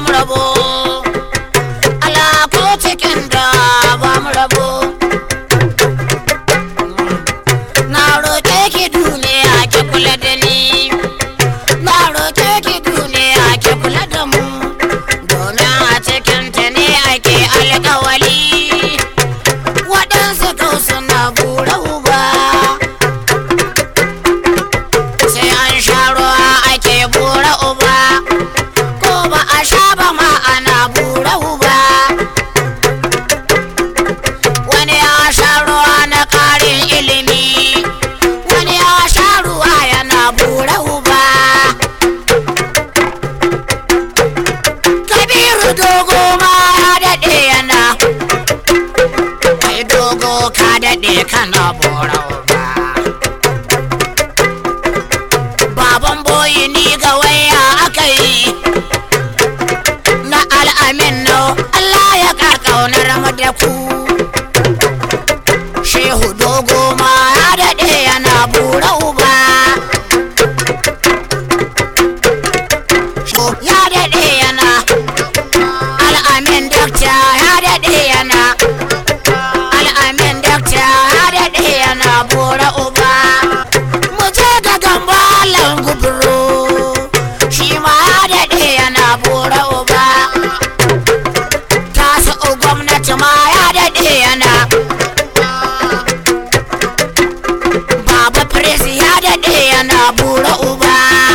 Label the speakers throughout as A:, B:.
A: rabo Allah ko cikin da ba mu rabo na roƙe ki duniya ki kula da ni na roƙe ki duniya ki kula da mu domin a cikin ta ne ake alƙawali waɗansu kau suna bura uba sai an sha ruwa ake bura uba ko ba a sha ba ma ana bura uba wani ya sha ruwa na ƙarin ilimi wani ya sha ruwa yana bura uba kabiru dogo ma ya daɗe yana kai dogo ka daɗe kana bura uba baban boyi ni ga waya aka yi na al'amin no Allah ya ƙaunar mu da ku shehu dogo ma ya daɗe yana bura uba Sho ya daɗe yana al'amin dakta ya daɗe yana al'amin dakta ya daɗe yana bura uba mu je ga gambalan gubro shi ma ya daɗe yana bura uba tasu gwamnati ma ya daɗe yana baba presi ya daɗe yana bura uba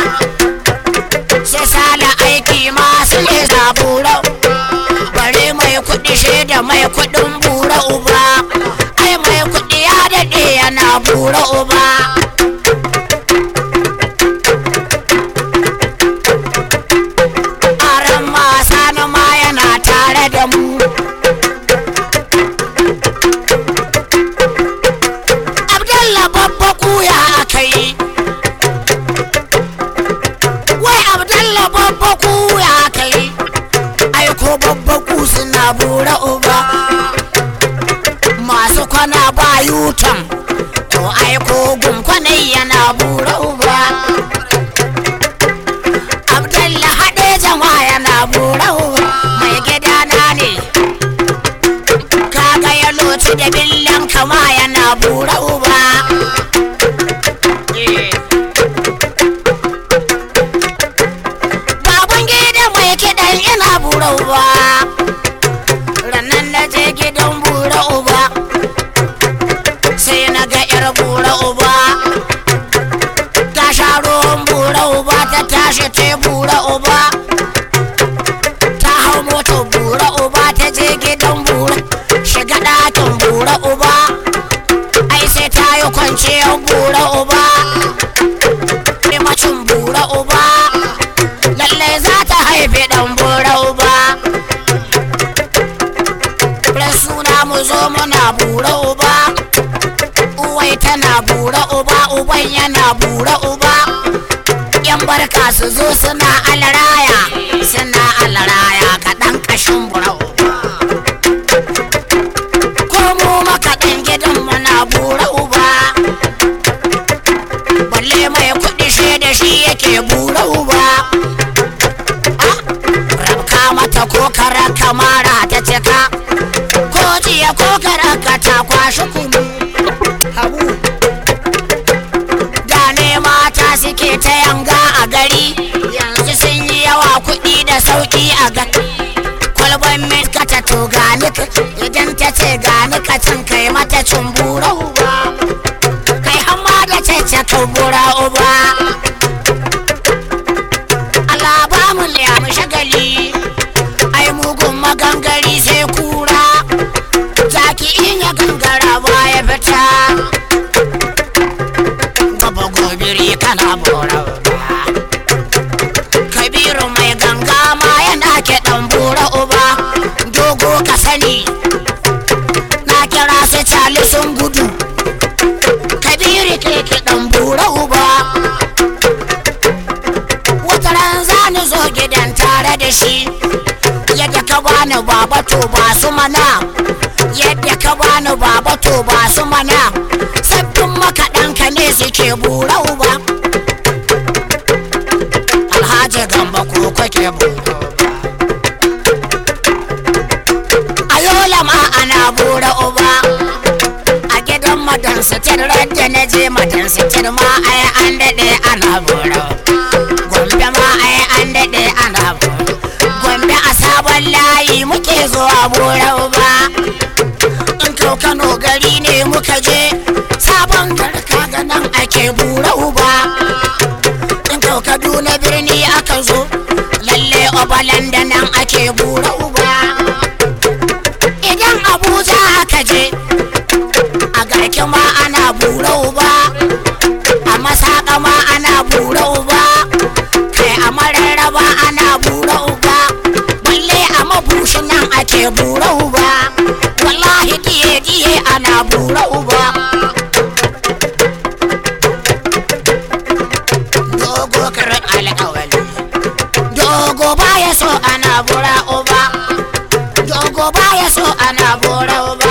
A: sai sala aiki masu lesa bura bare mai kuɗi shaida mai kuɗin bura uba ai mai kuɗi ya daɗe yana bura uba aran masa na ma yana tare da mu abdalla babba kuya aka yi wai abdalla babba kuya aka yi aiko babba ku suna bura uba masu kwana ba yutan to aiko gunkwanai yana bura uba abdalla haɗe jama yana bura uba mai gidana ne kaga ya loci da billan kama yana bura uba Eh. baban gida mai kiɗan yana bura uba rannan na je gidan bura uba sai na ga yar bura uba ta sha ruwan bura uba ta tashi ta bura uba ta hau motar bura uba ta je gidan bura shiga ɗakin bura uba ai sai ta yi kwanciyar bura uba macin bura uba lallai za ta haifi ɗan bura uba ran suna mu zo muna bura uba uwai tana bura uba uban yana bura uba yan barka su zo suna alaraya suna alaraya kaɗan ƙashin bura uba ko mu makaɗan gidan muna bura uba balle mai kuɗi shi da shi yake bura uba Ah, rabka mata ko kara kamara ta cika ko jiya ko karaka ta kwashi kunu habu da ne mata suke ta yanga a gari yanzu sun yi yawa kuɗi da sauƙi a ga kwalban miska ta to gani ka- idan ta ce gani ka cin kai mata cumbura uba kai hamma da cece kumbura uba Allah ba mu liyamu shagali ai mugun magangari sai kura zaki in ya gangara ba ya fita gaba gobiri kana bora uba kabiru mai ganga ma yana kiɗan bura uba dogo ka sani na kira su cali sun gudu kabiru ke kiɗan bura uba wata ran za ni zo gidan tare da shi yadda ka bani baba to ba su mana yadda ka bani baba to ba su mana sabbin makaɗanka ne suke bura uba alhaji gamba ko kake bura uba yola ma ana bura uba a gidan madan sitir da na je madan sitir ma ai an daɗe ana bura gombe ma ai an daɗe ana bura gombe a sabon layi muke zuwa bura uba in to kano gari ne muka je sabon garka ga nan ake bura uba in to kaduna birni aka zo lalle obalan da nan ake bura uba idan abuja aka je a garki ma ana bura uba a masaka ma ana bura uba kai a mararraba ana bura uba balle a mabushi nan ake bura uba wallahi diye diye ana bura uba dogo karin alƙawali dogo baya so ana bura uba dogo baya so ana bura uba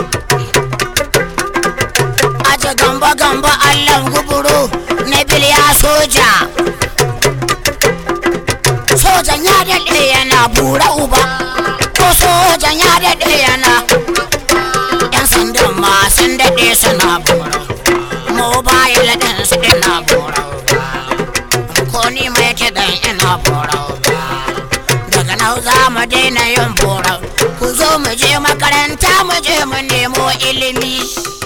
A: aje gamba gamba allan guburu na biliya soja sojan ya daɗe yana bura uba ko sojan ya daɗe yana yan sandan ma sun daɗe suna bura mobile ɗin su ina bura uba ko ni mai kiɗan ina bura uba daga nan za mu daina yin bura ku zo mu je makaranta mu je mu nemo ilimi